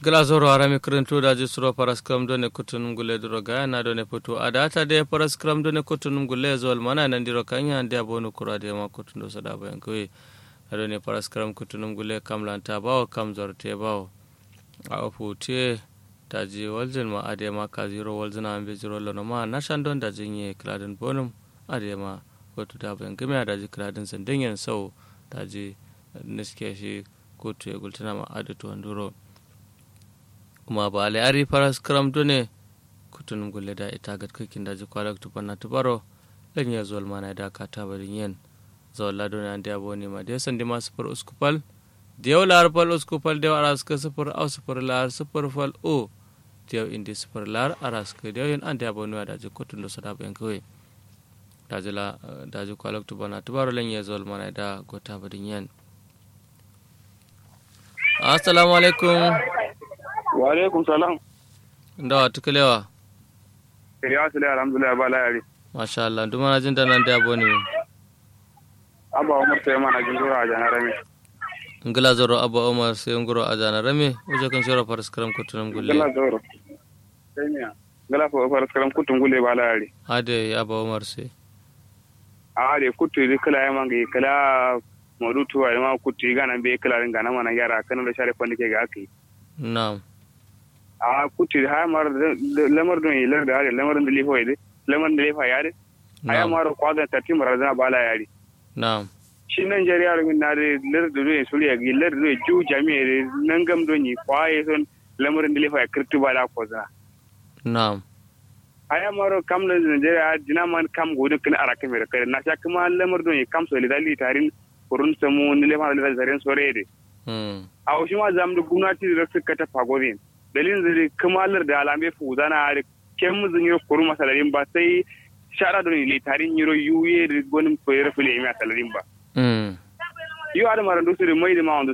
glasoro harami kirintu daji suro paras kram done kutunum gule duro gaya na done putu adata de paras kram done kutunum gule zol mana nan diro kanya ande abonu kura de ma kutundo sada bayan kuyi na done paras kram kutunum gule kam lanta bawo kam zorte bawo a ofute daji waljin ma ade ma ka zero waljin ambe zero lono ma na shandon daji nye kladin bonum ade ma kotu da bayan gami daji kladin sandingen sau daji niske shi kotu ya gultuna ma adatu wanduro kuma ba ale ari faras karam done kutunum gulle da ita gat kakin da ji kwalak tupanna tubaro lan ya zol mana da ka ta barin yen zawal la done ande aboni ma de sandi ma sufur uskupal dew lar pal uskupal dew aras ka sufur au sufur lar sufur fal o dew indi sufur lar aras ka dew yen ande aboni da ji kutun do sada ben kawai da ji la da ji kwalak tupanna tubaro lan ya zol mana da gota barin yen assalamu alaikum wa alaikum salam ndawa tukalewa ya sule alhamdulillah ba layari masha Allah duma na jin danan da boni abba umar sai mana jingura a janar rami ngila zoro abba umar sai ngoro a jana rame uje kan shora faras karam kutunum gulle gala zoro sai miya gala fa faras karam kutun gule ba layari ade abba umar sai a de kutu di kala ya mangi kala modu tuwa ma kutu ga nan be kala ringa na mana yara kan da share kwandi ke ga akai na'am a kutu ha mar lamar don yi lar da hare lamar da lifo yi lamar da lifa yare aya mar kwadan tati mar da ba layari na'am shi nan jari yaro min na de lar da don suri ya gi lar da ju jami'e nan gam don yi kwaye son lamar da lifa ya kirtu ba da ko za na'am aya maro kam na Nigeria dina man kam godin kin ara kamera kare na sha kuma lamar don yi kam so lidali tarin kurun samu ni lefa da zaren sore de hmm a wasu ma zamu da gwamnati da suka ta fagorin dalilin da kamalar da alamai fu zana da ken muzin yiro kuru masalarin ba sai shara don ile tarin yiro yuye da gonin koyar fule mai masalarin ba hmm yu ada maran dusu da mai da ma wanda